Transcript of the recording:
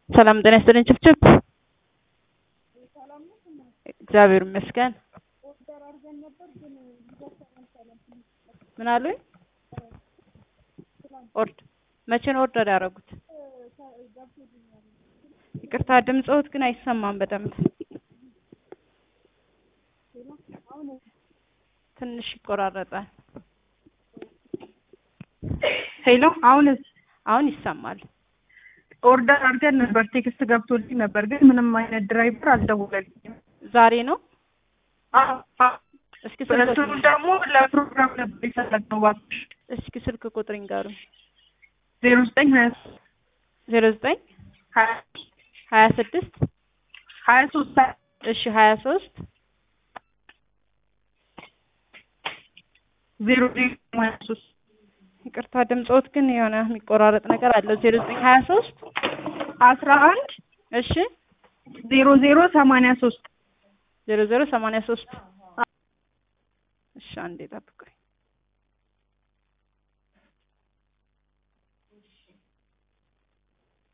ሰላም ጤና ይስጥልኝ ችፍችፍ። እግዚአብሔር ይመስገን። ምን አሉኝ? ኦርድ መቼ ነው ኦርደር ያደረጉት? ይቅርታ ድምፅዎት ግን አይሰማም በደንብ ትንሽ ይቆራረጣል። ሄሎ አሁንስ አሁን ይሰማል። ኦርደር አድርገን ነበር፣ ቴክስት ገብቶልኝ ነበር፣ ግን ምንም አይነት ድራይቨር አልደወለልኝም። ዛሬ ነው። አዎ፣ አዎ። እስኪ ስልክ እሱን ደግሞ ለፕሮግራም ነበር የፈለግነው። እባክሽ እስኪ ስልክ ቁጥር ይንገሩኝ። ዜሮ ዘጠኝ ሀያ ዜሮ ዘጠኝ ሀያ ሀያ ስድስት ሀያ ሶስት እሺ ሀያ ሶስት ዜሮ ዜሮ ሀያ ሶስት ይቅርታ ድምፅዎት ግን የሆነ የሚቆራረጥ ነገር አለው። ዜሮ ዘጠኝ ሀያ ሶስት አስራ አንድ እሺ ዜሮ ዜሮ ሰማንያ ሶስት ዜሮ ዜሮ ሰማንያ ሶስት እሺ አንዴ ጠብቁኝ።